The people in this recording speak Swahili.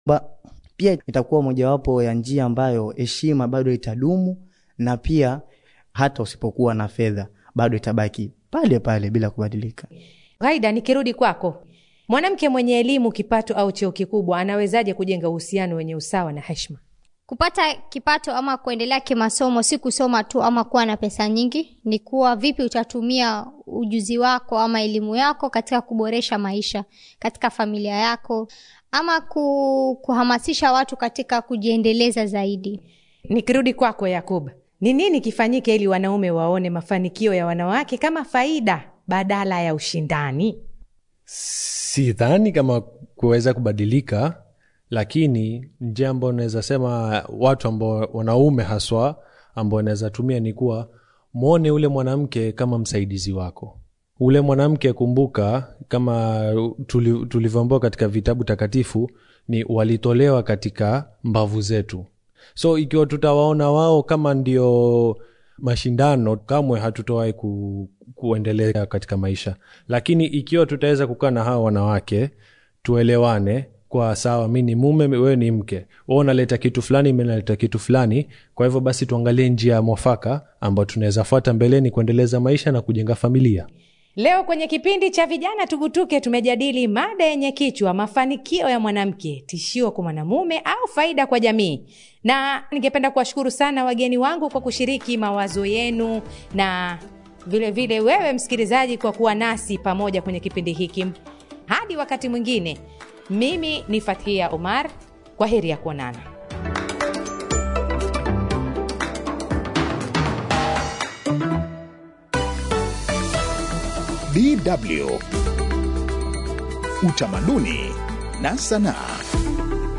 ba, pia itakuwa mojawapo ya njia ambayo heshima bado itadumu na pia hata usipokuwa na fedha bado itabaki pale pale bila kubadilika. Ghaida, nikirudi kwako, mwanamke mwenye elimu, kipato au cheo kikubwa anawezaje kujenga uhusiano wenye usawa na heshima? Kupata kipato ama kuendelea kimasomo si kusoma tu ama kuwa na pesa nyingi, ni kuwa vipi utatumia ujuzi wako ama elimu yako katika kuboresha maisha katika familia yako ama ku, kuhamasisha watu katika kujiendeleza zaidi. Nikirudi kwako Yakub, ni nini kifanyike ili wanaume waone mafanikio ya wanawake kama faida badala ya ushindani? sidhani kama kuweza kubadilika lakini njia ambayo naweza sema watu ambao wanaume haswa ambao wanaweza tumia ni kuwa mwone ule mwanamke kama msaidizi wako ule mwanamke kumbuka kama tuli- tulivyoambiwa katika vitabu takatifu ni walitolewa katika mbavu zetu so ikiwa tutawaona wao kama ndio mashindano kamwe hatutowahi ku, kuendelea katika maisha lakini ikiwa tutaweza kukaa na hawa wanawake tuelewane kwa sawa mi ni mume wewe ni mke we unaleta kitu fulani mi naleta kitu fulani kwa hivyo basi tuangalie njia ya mwafaka ambayo tunaweza fuata mbeleni kuendeleza maisha na kujenga familia Leo kwenye kipindi cha vijana tugutuke, tumejadili mada yenye kichwa mafanikio ya mwanamke, tishio kwa mwanamume au faida kwa jamii. Na ningependa kuwashukuru sana wageni wangu kwa kushiriki mawazo yenu na vile vile wewe msikilizaji kwa kuwa nasi pamoja kwenye kipindi hiki. Hadi wakati mwingine, mimi ni Fathia Omar, kwa heri ya kuonana. DW Utamaduni na Sanaa.